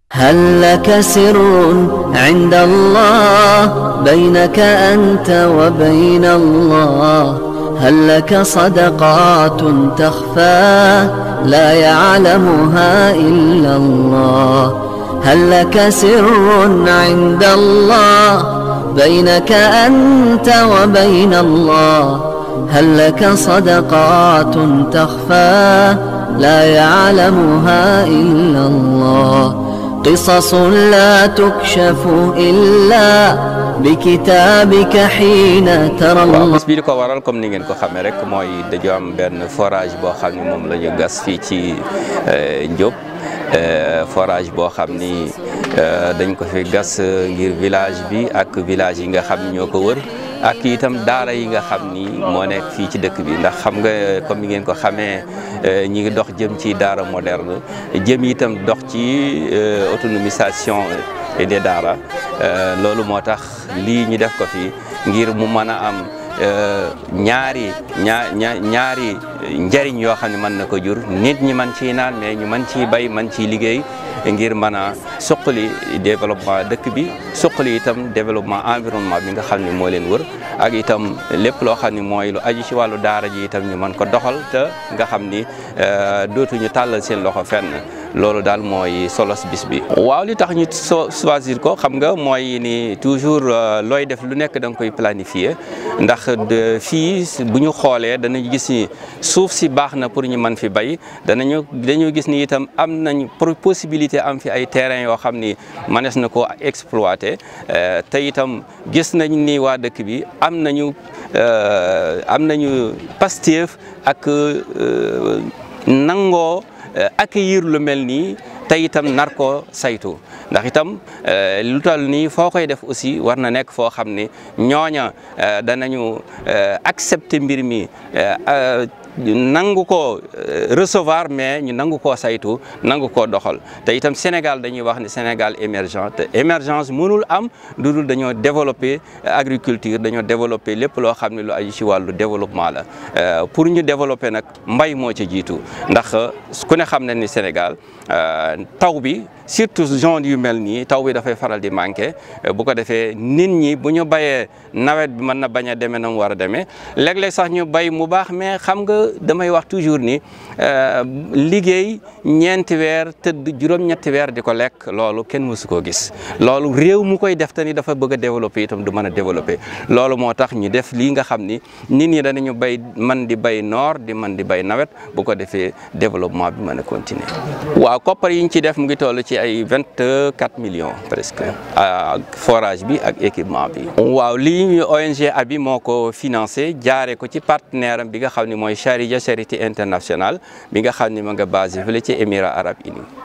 هل لك سر عند الله بينك أنت وبين الله هل لك صدقات تخفى لا يعلمها إلا الله هل لك سر عند الله بينك أنت وبين الله هل لك صدقات تخفى لا يعلمها إلا الله قصص لا تكشف إلا بكتابك حين ترى waaw الله bis bi li ko waral comme ni ngeen ko xamee rek mooy dañu am benn forage boo xam ni moom la ñu gas fii ci Ndiop forage boo xam ni dañ ko fi gas ngir village bi ak village yi nga xam ni ñoo ko wër ak itam daara yi nga xam ni moo nekk fii ci dëkk bi ndax xam nga comme ni ngeen ko xamee ñi ngi dox jëm ci daara moderne jëm itam dox ci autonomisation des daara loolu moo tax lii ñu def ko fi ngir mu mën a am ñaari ñaa ñaa ñaari njariñ yoo xam ne mën na ko jur nit ñi mën ciy naan mais ñu mën ciy bay mën ciy liggéey ngir mën a suqali développement dëkk bi suqali itam développement environnement bi nga xam ne moo leen wër ak itam lépp loo xam ne mooy lu aju ci wàllu daara ji itam ñu mën ko doxal te nga xam ni dootuñu tàllal seen loxo fenn loolu daal mooy solos bis bi. waaw li tax ñu so choisir ko xam nga mooy ni toujours looy def lu nekk da nga koy planifier ndax fii bu ñu xoolee danañu gis ni suuf si baax na pour ñu mën fi bay danañu dañoo gis ni itam am nañ possibilité am fi ay terrain yoo xam ni mënees na ko exploiter te itam gis nañ ni waa dëkk bi am nañu am nañu Pastef ak nangoo accueillir lu mel nii te itam nar koo saytu ndax itam lu toll nii foo koy def aussi war na nekk foo xam ne ñooña danañu accepter mbir mi nangu ko recevoir mais ñu nangu koo saytu nangu koo doxal te itam Sénégal dañuy wax ne Sénégal émergent te émergence mënul am lu dul dañoo développer agriculture dañoo développer lépp loo xam ne lu aju ci wàllu développement la pour ñu développer nag mbay moo ci jiitu ndax ku ne xam na ni Sénégal taw bi surtout zone yu mel nii taw bi dafay faral di manqué bu ko defee nit ñi bu ñu bayee nawet bi mën na bañ a demee na mu war a demee léeg-léeg sax ñu bay mu baax mais xam nga damay wax toujours ni liggéey ñeenti weer tëdd juróom-ñetti weer di ko lekk loolu kenn mësu koo gis loolu réew mu koy def te ni dafa bëgg a développé itam du mën a développé loolu moo tax ñu def lii nga xam ni nit ñi danañu bay man di bay noor di man di bay nawet bu ko defee développement bi mën a continuer waaw koppar yi ñu ci def mu ngi toll ci ay vingt quatre millions presque ak forage bi ak équipement bi. waaw lii ONG Abi moo ko financé jaare ko ci partenaire am bi nga xam ne mooy Charia Charité Internationale bi nga xam ne ma nga basé fële ci Émirats Arabes Unis